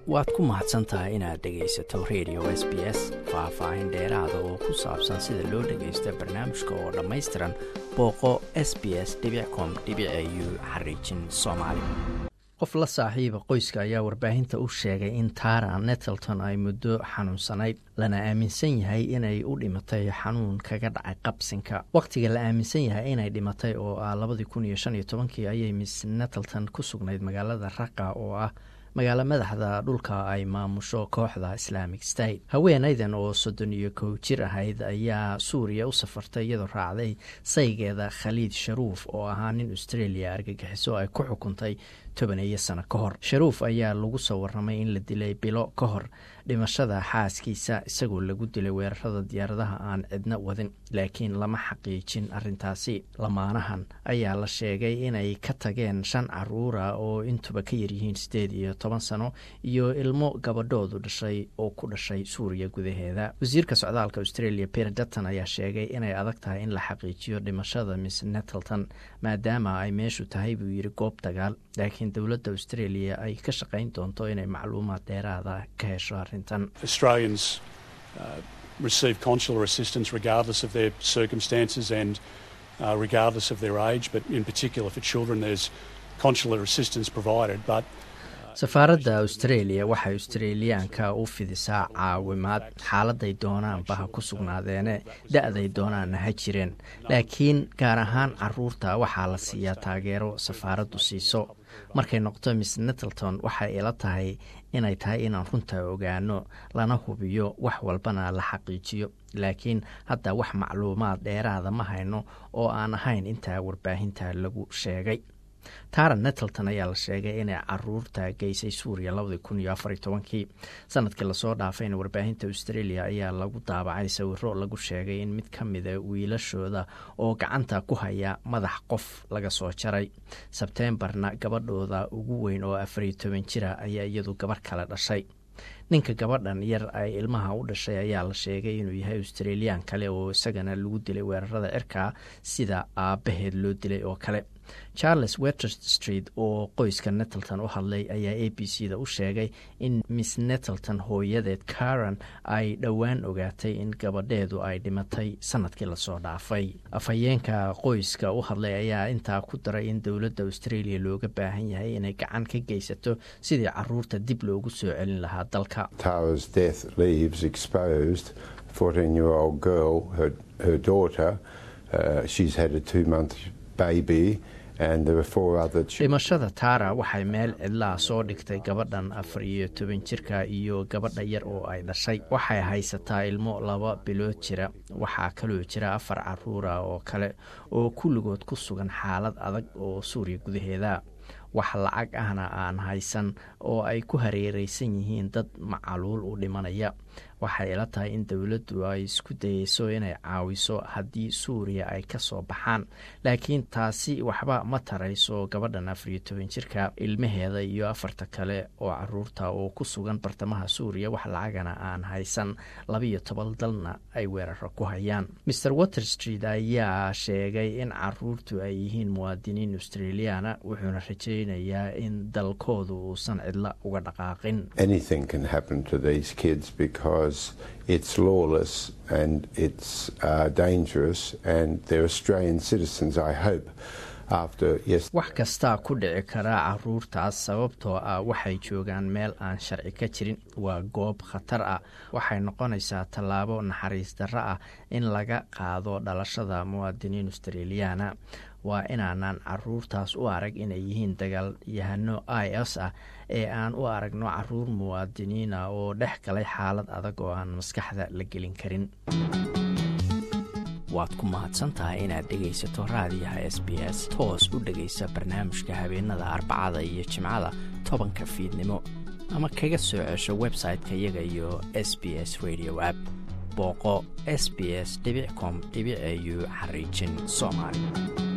waad ku mahadsan tahay inaad dhegaysato radio s b s faah-faahin dheeraada oo ku saabsan sida loo dhagaysto barnaamijka oo dhammaystiran booqo s b s com u xariijin soomaali qof la saaxiiba qoyska ayaa warbaahinta u sheegay in tara nettleton ay muddo xanuunsanayd lana aaminsan yahay inay u dhimatay xanuun kaga dhacay qabsinka wakhtiga la aaminsan yahay inay dhimatay oo ah labadii kun iyo shan iyo tobankii ayay miss nettleton ku sugnayd magaalada raqa oo ah magaalo madaxda dhulka ay maamusho kooxda islaamic state haweenaydan oo soddon iyo kow jir ahayd ayaa suuriya u safartay iyadoo raacday saygeeda khaliid sharuuf oo ahaa nin australia argagixiso ay ku xukuntay tobaneeyo sano ka hor sharuuf ayaa lagu soo warramay in la dilay bilo ka hor dhimashada xaaskiisa isagoo lagu dilay weerarada diyaaradaha aan cidna wadin laakiin lama xaqiijin arintaasi lamaanahan ayaa la sheegay inay ka tageen shan caruura oo intuba ka yaryihiin siddeed iyo toban sano iyo ilmo gabadhoodu dhashay oo ku dhashay suuriya gudaheeda wasiirka socdaalka australia peter dutton ayaa sheegay inay adag tahay in la xaqiijiyo dhimashada miss nettleton maadaama ay meeshu tahay buu yidhi goob dagaal laakiin dowladda australia ay ka shaqayn doonto inay macluumaad dheeraada ka hesho arrintan Australians uh, receive consular assistance regardless of their circumstances and uh, regardless of their age, but in particular for children, there's consular assistance provided. But safaaradda australia waxay australiyaanka u fidisaa caawimaad xaaladay doonaanba ha ku sugnaadeene da-day doonaanna ha jireen laakiin gaar ahaan caruurta waxaa la siiyaa taageero safaaraddu siiso markay noqoto miss nettleton waxay ila tahay inay tahay inaan runta ogaano lana hubiyo wax walbana la xaqiijiyo laakiin hadda wax macluumaad dheeraada ma hayno oo aan ahayn intaa warbaahinta lagu sheegay tara nettleton ayaa la sheegay inay caruurta geysay suuriya labadii kun iyo afar iyo tobankii sanadkii lasoo dhaafayna warbaahinta australia ayaa lagu daabacay sawiro lagu sheegay in mid ka mida wiilashooda oo gacanta ku haya madax qof laga soo jaray sebteembarna gabadhooda ugu weyn oo afariyo toban jira ayaa iyadu gabarh kale dhashay ninka gabadhan yar ay ilmaha u dhashay ayaa la sheegay inuu yahay australiyan kale oo isagana lagu dilay weerarada cirka sida aabbaheed loo dilay oo kale charles weter street oo qoyska nettleton u hadlay ayaa a b c da u sheegay in miss nettleton hooyadeed karan ay dhowaan ogaatay in gabadheedu ay dhimatay sanadkii lasoo dhaafay afhayeenka qoyska u hadlay ayaa intaa ku daray in dowladda australia looga baahan yahay inay gacan ka geysato sidii caruurta dib loogu soo celin lahaa dalka Tara's death leaves exposed 14 year old girl, her, her daughter. Uh, she's had a two month baby, and there were four other children. dhimashada tara waxay meel cidlaa soo dhigtay gabadhan afar iyo toban jirka iyo gabadha yar oo ay dhashay waxay haysataa ilmo laba bilood jira waxaa kaloo jira afar caruura oo kale oo kulligood ku sugan xaalad adag oo suuriya gudaheeda wax lacag ahna aan haysan oo ay ku hareereysan yihiin dad macaluul u dhimanaya waxay ila tahay in dowladdu ay isku dayeyso inay caawiso haddii suuriya ay ka soo baxaan laakiin taasi waxba ma tarayso gabadhan afar iyo toban jirka ilmaheeda iyo afarta kale oo caruurta oo ku sugan bartamaha suuriya wax lacagana aan haysan labaiyo toban dalna ay weeraro ku hayaan mer water street ayaa sheegay in caruurtu ay yihiin muwaadiniin australiana wuxuuna rajaynayaa in dalkoodu uusan cidla uga dhaqaaqin Anything can happen to these kids because it's lawless and it's uh, dangerous, and they're Australian citizens, I hope. After yes, wax kastaa ku dhici karaa caruurtaas sababtoo ah waxay joogaan meel aan sharci ka jirin waa goob khatar ah waxay noqonaysaa tallaabo naxariis darro ah in laga qaado dhalashada muwaadiniin australiyaana waa inaanan caruurtaas u arag inay yihiin dagaalyahano i s ah ee aan u aragno caruur muwaadiniina oo dhex galay xaalad adag oo aan maskaxda la gelin karin waad ku mahadsantahay inaad dhegaysato raadiyaha s b s toos u dhegaysa barnaamijka habeenada arbacada iyo jimcada tobanka fiidnimo ama kaga soo cesho website-ka iyaga iyo s b s radio app booqo s b s com au xariijin soomaali